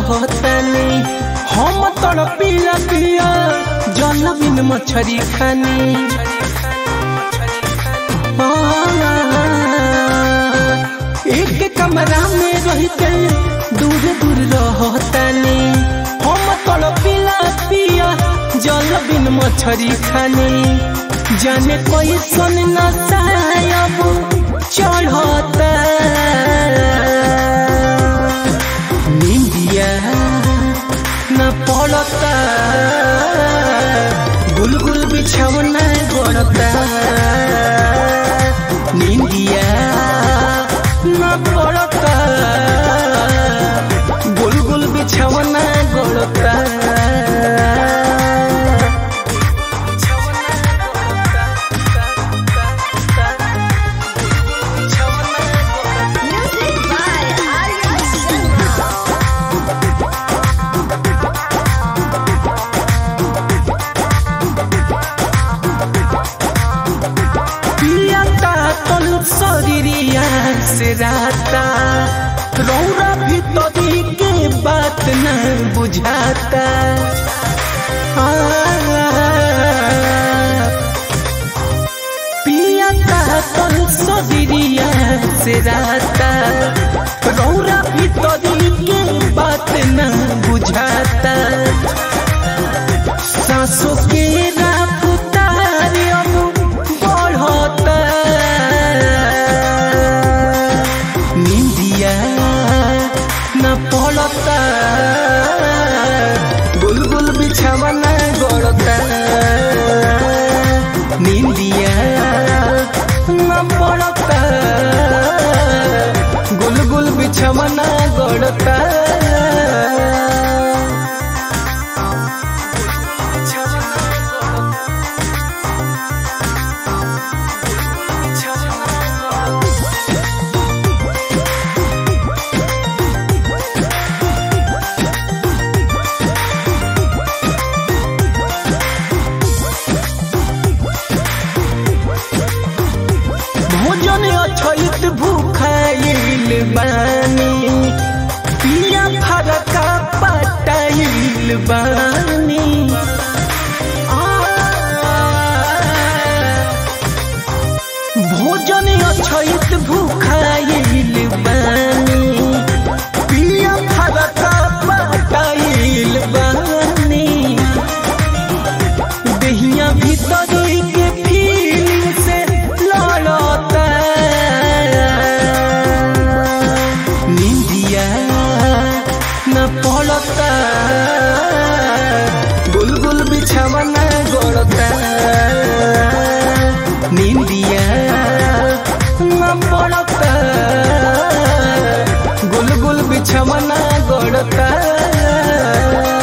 रहतानी हम तड़पिला पिया जल बिन मछरी खानी एक कमरा में रहते दूर दूर रहतानी हम तड़पिला पिया जल बिन मछरी खानी जाने कोई सुन न सायब चढ़ता निंदिया न पड़ता गुलगुल बिछौना गड़ता निंदिया न पड़ता गुलगुल बिछौना गड़ता Music by Arya Sharma. पियाता तन शरीरिया से राता रौरा भीतरी के बात न बुझाता आ, पियाता तन शरीरिया से राता रौरा भीतरी के बात न बुझाता सासों के रफ्तार अब बढ़ता निंदिया न पड़ता गुलगुल बिछावना गड़ता निंदिया न पड़ता गुलगुल बिछावना गड़ता भोजन अछैत भूखाइल बानी पिया फरका पटाइल बानी आ, भोजन अछैत भूखाइल बानी पिया फरका पटाइल बानी दहिया भीतरी के फीलिंग से लड़ता निंदिया न पड़ता गुलगुल बिछावना गड़ता निंदिया न पड़ता गुलगुल बिछावना गड़ता